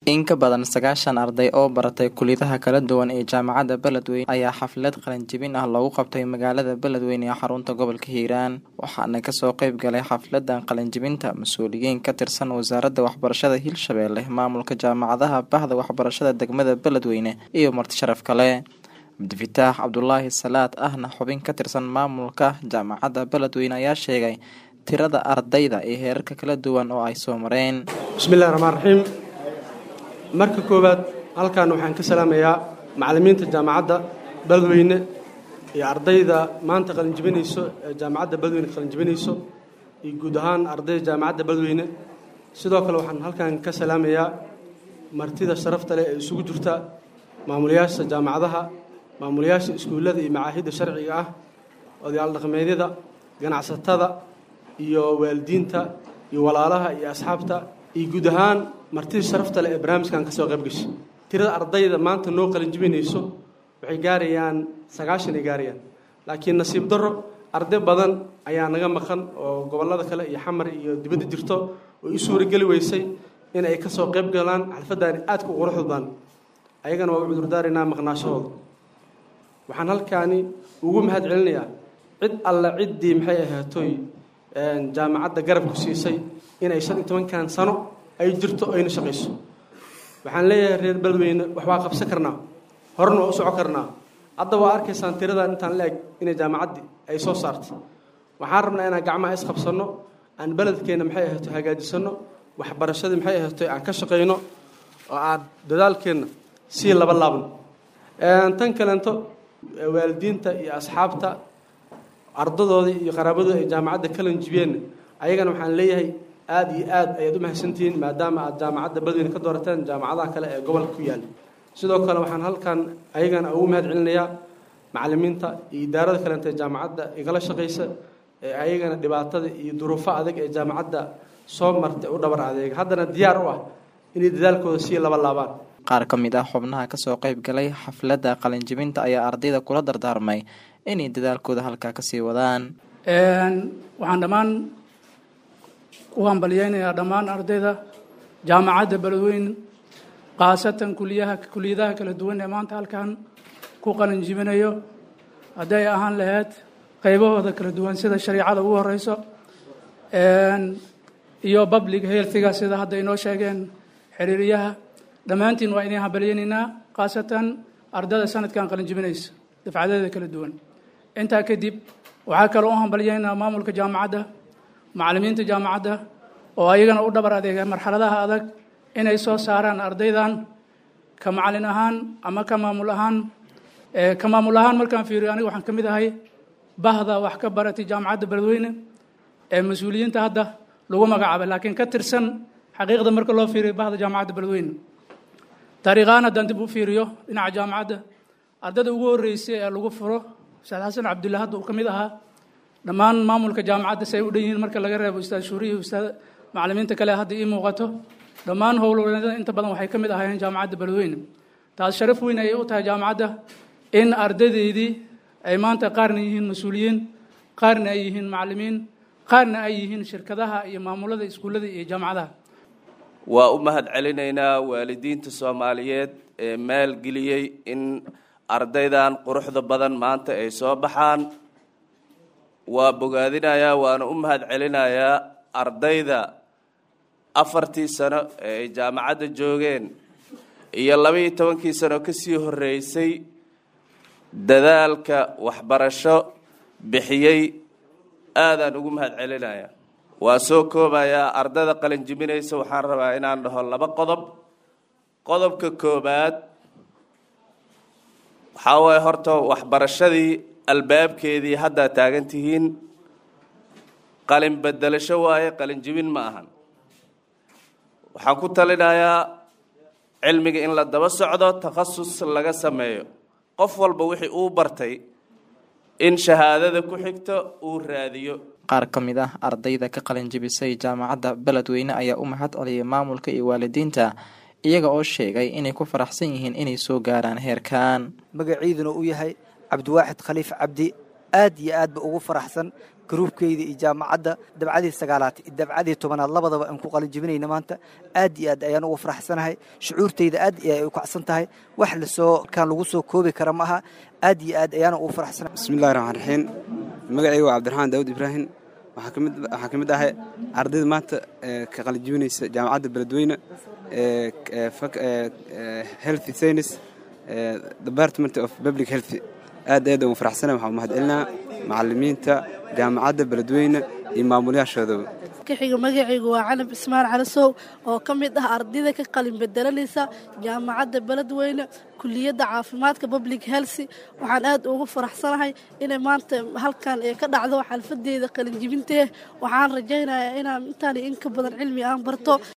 In ka badan sagaashan arday oo baratay kulliyadaha kala duwan ee jaamacadda Beledweyne ayaa xaflad qalinjebin ah loogu qabtay magaalada Beledweyne ee xarunta gobolka Hiiraan waxaana kasoo qayb galay xafladan qalinjebinta mas-uuliyiin ka tirsan wasaaradda waxbarashada Hirshabelle maamulka jaamacadaha bahda waxbarashada degmada Beledweyne iyo marti sharaf kale cabdifitaax cabdulaahi salaad ahna xubin ka tirsan maamulka jaamacadda Beledweyne ayaa sheegay tirada ardayda iyo heerarka kala duwan oo ay soo mareen bismillahi raxmaan raxiim marka koowaad halkan waxaan ka salaamayaa macallimiinta jaamacadda beledweyne iyo ardayda maanta qalinjibinayso ee jaamacadda beledweyne qalinjibinayso iyo guud ahaan ardayda jaamacadda beledweyne sidoo kale waxaan halkan ka salaamayaa martida sharafta leh ee isugu jirta maamulayaasha jaamacadaha maamulayaasha iskuullada iyo macaahidda sharciga ah odayaal dhaqameedyada ganacsatada iyo waalidiinta iyo walaalaha iyo asxaabta iyo guud ahaan martida sharafta leh ee barnaamijkan ka soo qayb gashay tirada ardayda maanta noo qalinjibinayso waxay gaarayaan sagaashan ay gaarayaan laakiin nasiib darro arday badan ayaa naga maqan oo gobollada kale iyo xamar iyo dibadda jirto oo i suurageli weysay in ay ka soo qayb galaan xalfaddaani aadka u quruxda badan ayagana waa u cudurdaaraynaa maqnaashahooda waxaan halkaani ugu mahad celinayaa cid alle ciddii maxay ahaatoy jaamacadda garabku siisay inay shan iyo tobankan sano ay jirto ayna shaqayso waxaan leeyahay reer beledweyne wax waa qabsan karnaa horena waa u soco karnaa hadda waa arkaysaan tiradan intaan la eg inay jaamacaddii ay soo saartay waxaan rabnaa inaan gacmaha isqabsanno aan beledkeenna maxay ahayto hagaajisanno waxbarashadii maxay ahayto aan ka shaqayno oo aan dadaalkeenna sii laba laabno tan kaleento waalidiinta iyo asxaabta ardadooda iyo qaraabadooda ay jaamacadda kalanjibiyeenna ayagana waxaan leeyahay aada iyo aad ayaad u mahadsantihiin maadaama aad jaamacadda beledweyne ka doorateen jaamacadaha kale ee gobolka ku yaala sidoo kale waxaan halkan ayagana ugu mahad celinayaa macallimiinta iyo idaarada kaleenta ee jaamacadda igala shaqaysa ee ayagana dhibaatada iyo duruufo adag ee jaamacadda soo martay u dhabar adeega haddana diyaar u ah inay dadaalkooda sii laba laabaan qaar ka mid ah xubnaha kasoo qayb galay xafladda qalinjebinta ayaa ardayda kula dardaarmay inay dadaalkooda halkaa kasii wadaan waxaan dhammaan u hambalyeynayaa dhammaan ardayda jaamacadda beledweyne khaasatan kuliyaha kuliyadaha kala duwan ee maanta halkan ku qalinjibinayo hadday ahaan lahayd qaybahooda kala duwan sida shariicada ugu horeyso iyo public healthiga sida hadda inoo sheegeen xiriiriyaha dhammaantiin waa idin hambalyeynaynaa khaasatan ardayda sanadkan qalinjibinaysa dafcadeeda kala duwan intaa kadib waxaa kaloo u hambalyeynaa maamulka jaamacadda macallimiinta jaamacadda oo ayagana u dhabar adeega marxaladaha adag inay soo saaraan ardaydan ka macallin ahaan ama ka maamul ahaan ka maamul ahaan markaan fiiriyo aniga waxaan ka mid ahay bahda wax ka baratay jaamacadda beledweyne ee mas-uuliyiinta hadda lagu magacaabay laakiin ka tirsan xaqiiqda marka loo fiiriyo bahda jaamacadda beledweyne taariikhaan haddaan dib u fiiriyo dhinaca jaamacadda ardayda ugu horreysay ee lagu furo ustaad xasan cabdulla hadda uu ka mid ahaa dhammaan maamulka jaamacadda si ay u dhan yihiin marka laga reebo ustaad shuuriya ustaad macallimiinta kale hadda ii muuqato dhammaan howlwareennada inta badan waxay ka mid ahaayeen jaamacadda beledweyne taas sharaf weyn ayay u tahay jaamacadda in ardaydeydii ay maanta qaarna yihiin mas-uuliyiin qaarna ay yihiin macallimiin qaarna ay yihiin shirkadaha iyo maamulada iskuullada iyo jaamacadaha waa u mahad celinaynaa waalidiinta soomaaliyeed ee maalgeliyey in ardaydan quruxda badan maanta ay soo baxaan waa bogaadinayaa waana u mahad celinayaa ardayda afartii sano ee ay jaamacadda joogeen iyo laba-iyo tobankii sano kasii horreysay dadaalka waxbarasho bixiyey aadaan ugu mahad celinayaa waa soo koobayaa ardayda qalinjibinaysa waxaan rabaa inaan dhaho laba qodob qodobka koobaad waxaa waaye horta waxbarashadii albaabkeedii haddaa taagan tihiin qalin bedelasho waaye qalinjibin ma ahan waxaan ku talinayaa cilmiga in la daba socdo takhasus laga sameeyo qof walba wixii uu bartay in shahaadada ku xigto uu raadiyo qaar ka mid ah ardayda ka qalinjibisay jaamacadda beledweyne ayaa u mahad celiyay maamulka iyo waalidiinta iyaga oo sheegay inay ku faraxsan yihiin inay soo gaaraan heerkan magaciiduna uu yahay cabdiwaaxid khaliif cabdi aad iyo aadba ugu faraxsan garuubkeyda iyo jaamacadda dabcadii sagaalaad iyo dabcadii tobanaad labadaba aan ku qalin jibinayna maanta aad iyo aad ayaan ugu faraxsanahay shucuurtayda aad iyo ay u kacsan tahay wax lasoo kaan lagu soo koobi kara ma aha aad iyo aad ayaan ugu faraxsanahay bismillahi raxmaan raxiim magacayga waa cabdiraxmaan daawud ibraahim waxaa ka mid ahay ardayda maanta ka qalin jibinaysa jaamacadda beledweyne health science department of public health aad aad ugu faraxsana waxaan mahad celinaa macalimiinta jaamacadda beledweyne iyo maamulayaashoodaba kaxiga magacaygu waa canab ismaan calasow oo ka mid ah ardayda ka qalin bedelanaysa jaamacadda beledweyne kuliyadda caafimaadka public health waxaan aad ugu faraxsanahay inay maanta halkan ee ka dhacdo xalfadeeda qalinjibintee waxaan rajaynayaa inaan intaan in ka badan cilmi aan barto